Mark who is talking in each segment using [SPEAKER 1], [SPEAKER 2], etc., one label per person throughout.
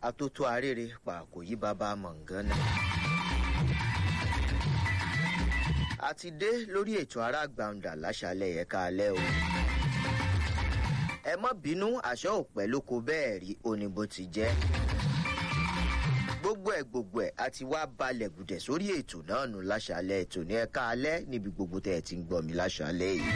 [SPEAKER 1] atótó arére pa kò yí bàbá mọ̀ngánná. a ti dé lórí ètò aráàgbàǹdà láṣálẹ̀ ẹ̀ka alẹ́ o. ẹ má bínú àṣọ òpẹ́ ló kó bẹ́ẹ̀ rí oní bó ti jẹ́. gbogbo ẹ̀ gbogbo ẹ̀ a ti wá balẹ̀ gùdẹ̀ sórí ètò náà nù láṣálẹ̀ ètò ní ẹ̀ka alẹ́ níbi gbogbo tẹ̀ ẹ̀ ti ń gbọ́ mi láṣálẹ̀ yìí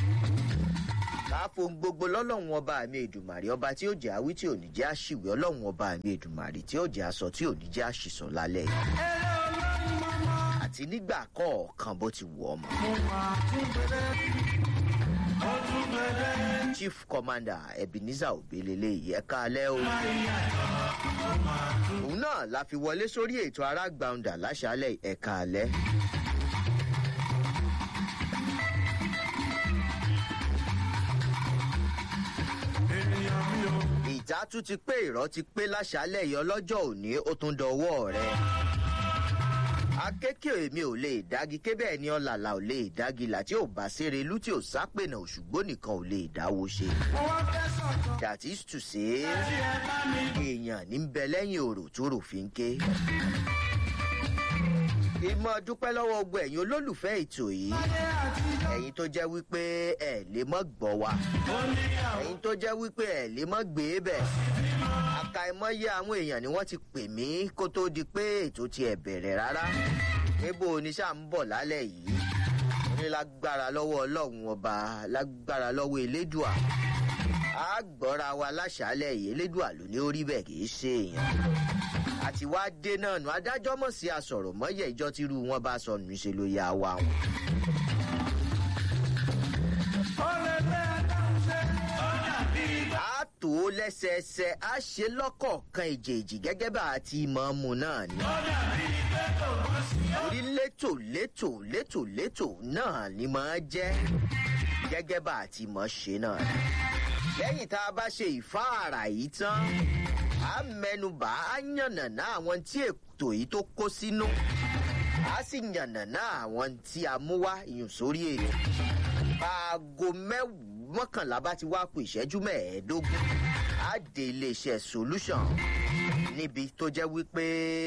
[SPEAKER 1] káfó gbogbo lọ́lọ́run ọba mi èdùmàrè ọba tí ó jẹ́ àwí tí ò ní jẹ́ àṣìwé ọlọ́run ọba mi èdùmàrè tí ó jẹ́ aṣọ tí ò ní jẹ́ àṣìsọ lálẹ́ yìí. àti nígbà kọ̀ọ̀kan bó ti wù ọmọ. chief commander ebenezer obelele yìí ẹ̀ka alẹ́ o. òun náà la fi wọlé sórí ètò aráàgbàǹdà láṣálẹ̀ ẹ̀ka alẹ́. ìjà tún ti pé ìrọ́ ti pé láṣálẹ̀ yìí ọlọ́jọ́ òní ó tún dọwọ́ rẹ̀. akékè mi ò lè dági kébẹ̀ ni ọ̀làlà ò lè dági là tí ò bá ṣeré lú tí ò sápènà òṣùgbó nìkan ò lè dáwó ṣe. that is to say èèyàn ní bẹ lẹ́yìn òrò tó rò fi ń ké. ìmọ̀ dúpẹ́ lọ́wọ́ gbọ́ ẹ̀yin olólùfẹ́ ètò yìí ẹ̀yin tó jẹ́ wípé ẹ̀ lè mọ́ gbọ́ wa ẹ̀yin tó jẹ́ wípé ẹ̀ lè mọ́ gbé bẹ̀ àkàìmọye àwọn èèyàn ni wọ́n ti pè mí kó tó di pé ètò ti ẹ̀ bẹ̀rẹ̀ rárá níbo oníṣà ń bọ̀ lálẹ́ yìí ní lágbára lọ́wọ́ ọlọ́run ọba lágbára lọ́wọ́ elédùà á gbọ́ra wa láṣálẹ̀ yìí elédùà ló ní orí bẹ́ẹ̀ kì í ṣe èèyàn àti wá dé náà nù adájọ́ mọ̀ sí asọ̀rọ̀ mọ́yẹ̀ ìjọ tírú wọn bá sọnù ṣe ló yá wa wọn. a tó lẹ́sẹẹsẹ a ṣe lọ́kọ̀ọ̀kan ìjèèjì gẹ́gẹ́ bá a ti mọ̀ ọ́n mu náà ni. orí létò létò létò létò náà ni máa jẹ́ gẹ́gẹ́ bá a ti mọ̀ ṣe náà ni. lẹ́yìn tá a bá ṣe ìfáàrà yìí tán a mẹnubà á yànnàná àwọn tí ètò yìí tó kó sínú a sì yànnàná àwọn tí a mú wá ìyùn sórí ètò aago mẹ́wàá mọ́kànlá bá ti wá kù ìṣẹ́jú mẹ́ẹ̀ẹ́dógún á dé iléeṣẹ́ solution níbi tó jẹ́ wípé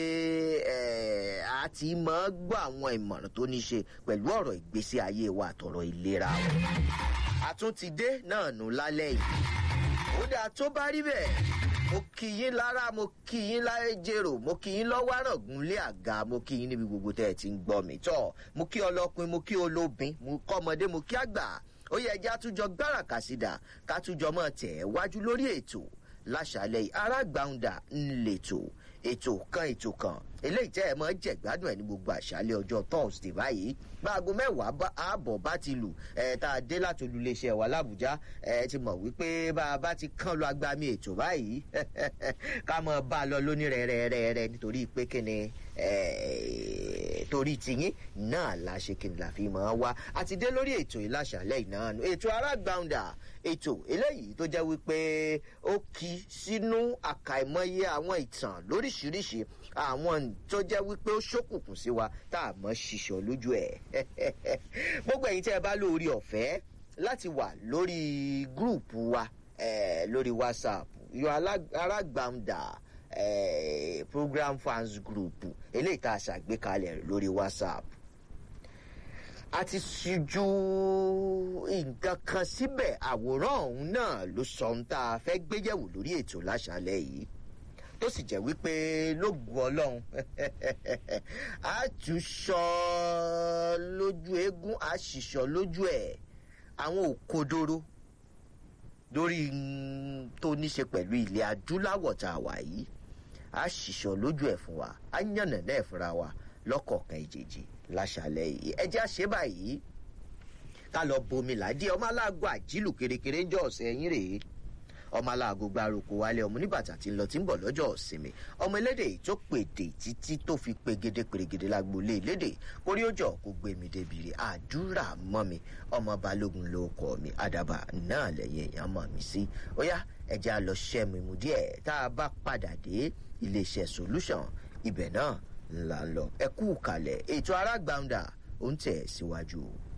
[SPEAKER 1] a ti máa gbọ́ àwọn ìmọ̀ràn tó ní ṣe pẹ̀lú ọ̀rọ̀ ìgbésí ayé wa àtọ̀rọ̀ ìlera wa. àtúntìdé náà nù lálẹ́ yìí ó dáa tó bá rí bẹ́ẹ̀ mo kì yín lára mo kì yín láyé jèrò mo kì yín lọ́wọ́ àràngún lé àga mo kì yín níbi gbogbo tẹ́ ẹ ti ń gbọ́ mi tọ́ mo kí ọlọ́pin mo kí olóbin mo kọ́ ọmọdé mo kí àgbà ó yẹ ẹjẹ́ àtúnjọ gbára kàsídà kátúnjọ mọ́ tẹ̀ ẹ́ wájú lórí ètò láṣàlẹ̀ yìí arágbáúndà ńlẹ̀tò ètò kan ètò kan eléyìí tẹ́ ẹ mọ́ jẹ̀gbádùn ẹ̀ ní gbogbo àṣálẹ̀ ọjọ́ thursday báyìí gbàgbọ́ mẹ́wàá ààbọ̀ bá ti lù ẹ̀ tá a dé láti olùléṣẹ́ wa làbújá ẹ̀ ti mọ̀ wípé bá a bá ti kán lọ agbami ètò báyìí ká mọ̀ bá a lọ lóní rẹ̀rẹ̀rẹ̀ nítorí pé kíni torí tiyín náà la ṣe kí ni la fi mọ̀ wá àti dé lórí ètò ìlàṣàlẹ̀ ìnáàánú ètò arágbáúndà ètò eléyìí tó jẹ́ wípé ó kí sínú àkàìmọye àwọn ìtàn lóríṣiríṣi àwọn tó jẹ́ wípé ó ṣókùnkùn sí wa tá a mọ̀ ṣiṣọ́ lójú ẹ̀ gbogbo ẹ̀yin tẹ́ ẹ bá lórí ọ̀fẹ́ láti wà lórí gúrùpù wa lórí whatsapp yọ arágbáúndà eh, program fans group eléyìí tá a ṣàgbékalẹ̀ lórí whatsapp a ti ṣíjú nǹkan kan síbẹ̀ àwòrán ọ̀hún náà ló sọ ohun tá a fẹ́ gbéyẹ̀wò lórí ètò láṣálẹ̀ yìí tó sì jẹ́ wípé lóògùn ọlọ́run a tún sọ lójú eégún a sì sọ lójú ẹ̀ àwọn òkodoro lórí tó ní ṣe pẹ̀lú ilẹ̀ adúláwọ̀ tá a wà yìí a ṣìṣọ lójú ẹ̀ fún wa a yànnà náà fúnra wa lọ́kọ̀ọ̀kan ìjèjì láṣàlẹ̀ yìí ẹ jẹ́ àṣẹ báyìí ká lọ bomi ládìí ọmọ aláàgọ àjílù kérékéré ń jọ ọ̀sẹ̀ ẹ̀yìn rèé ọmọ aláàgọ gbárùkù wálé ọmọ oníbàtà tí ń lọ tí ń bọ̀ lọ́jọ́ ọ̀sìnmi ọmọ elédè tó pèdè títí tó fi pegede pèrègede lágboolé elédè orí ó jọ kó gbé mi débìrì àdúrà mọ́ mi ọmọ balógun ló kọ́ mi àdàbà náà lẹ́yìn èèyàn mọ̀ mí sí ó yá ẹja lọ ṣẹ́mu ìmú díẹ̀ tá a bá padà dé iléeṣẹ́ solution ibẹ̀ náà là ń lọ ẹ kú kalẹ̀ ètò arágbáńdà ó ń tẹ̀ síwájú o.